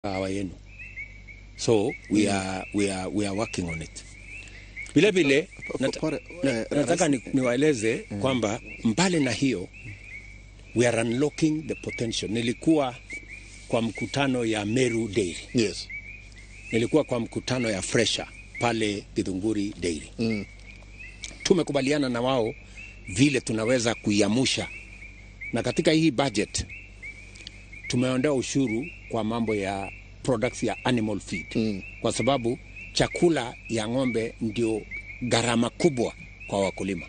kahawa yenu so we are, we are, we are working on it vile vile nat, Pore- na, eh, nataka rais- ni, niwaeleze kwamba mbali na hiyo we are unlocking the potential nilikuwa kwa mkutano ya Meru Dairy Yes. nilikuwa kwa mkutano ya Fresha pale Githunguri Dairy Mm. tumekubaliana na wao vile tunaweza kuiamusha, na katika hii budget tumeondoa ushuru kwa mambo ya products ya animal feed Mm. kwa sababu chakula ya ng'ombe ndio gharama kubwa kwa wakulima.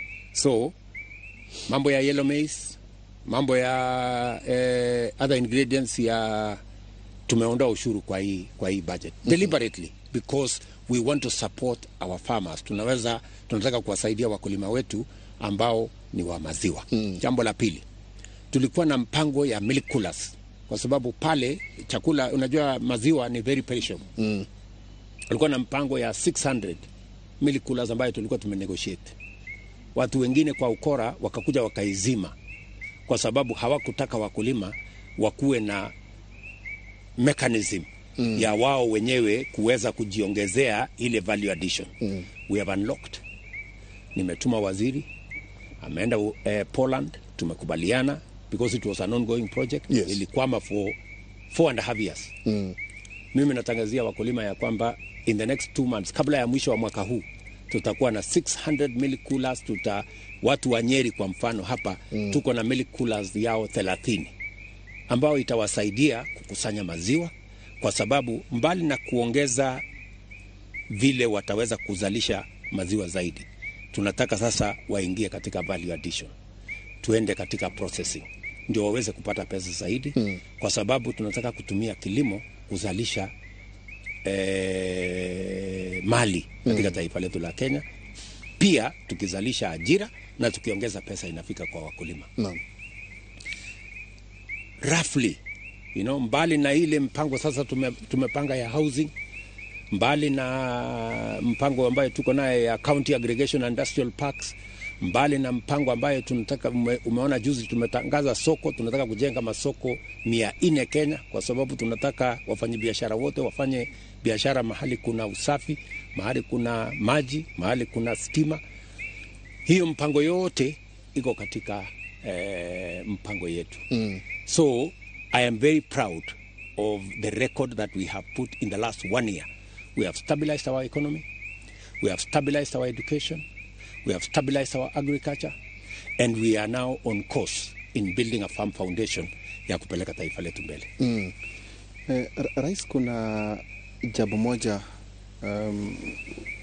So mambo ya yellow maize, mambo ya eh, other ingredients ya tumeondoa ushuru kwa hii, kwa hii budget deliberately because we want to support our farmers. Tunaweza tunataka kuwasaidia wakulima wetu ambao ni wa maziwa. Jambo la pili, tulikuwa na mpango ya milk coolers kwa sababu pale chakula, unajua maziwa ni very perishable. Mm. Tulikuwa na mpango ya 600 milk coolers ambayo tulikuwa tumenegotiate. Watu wengine kwa ukora wakakuja wakaizima kwa sababu hawakutaka wakulima wakuwe na mechanism mm. ya wao wenyewe kuweza kujiongezea ile value addition mm. we have unlocked nimetuma waziri ameenda eh, Poland tumekubaliana because it was an ongoing project Yes. ilikwama for four and a half years Mm. mimi natangazia wakulima ya kwamba in the next two months kabla ya mwisho wa mwaka huu tutakuwa na 600 milk coolers tuta watu wa Nyeri kwa mfano hapa mm. tuko na milk coolers yao 30 ambao itawasaidia kukusanya maziwa kwa sababu mbali na kuongeza vile wataweza kuzalisha maziwa zaidi tunataka sasa waingie katika value addition tuende katika processing ndio waweze kupata pesa zaidi mm. kwa sababu tunataka kutumia kilimo kuzalisha eh, mali katika mm. taifa letu la Kenya, pia tukizalisha ajira na tukiongeza pesa inafika kwa wakulima Naam. roughly you know, mbali na ile mpango sasa tume, tumepanga ya housing mbali na mpango ambayo tuko naye ya county aggregation and industrial parks mbali na mpango ambayo tunataka ume, umeona juzi tumetangaza soko tunataka kujenga masoko mia nne Kenya kwa sababu tunataka wafanyabiashara wote wafanye biashara mahali kuna usafi mahali kuna maji mahali kuna stima hiyo mpango yote iko katika eh, mpango yetu Mm. So I am very proud of the record that we have put in the last one year. We have stabilized our economy, we have stabilized our education, we have stabilized our agriculture, and we are now on course in building a farm foundation ya kupeleka taifa letu mbele. Mm. Eh, ra- Rais, kuna jambo moja um,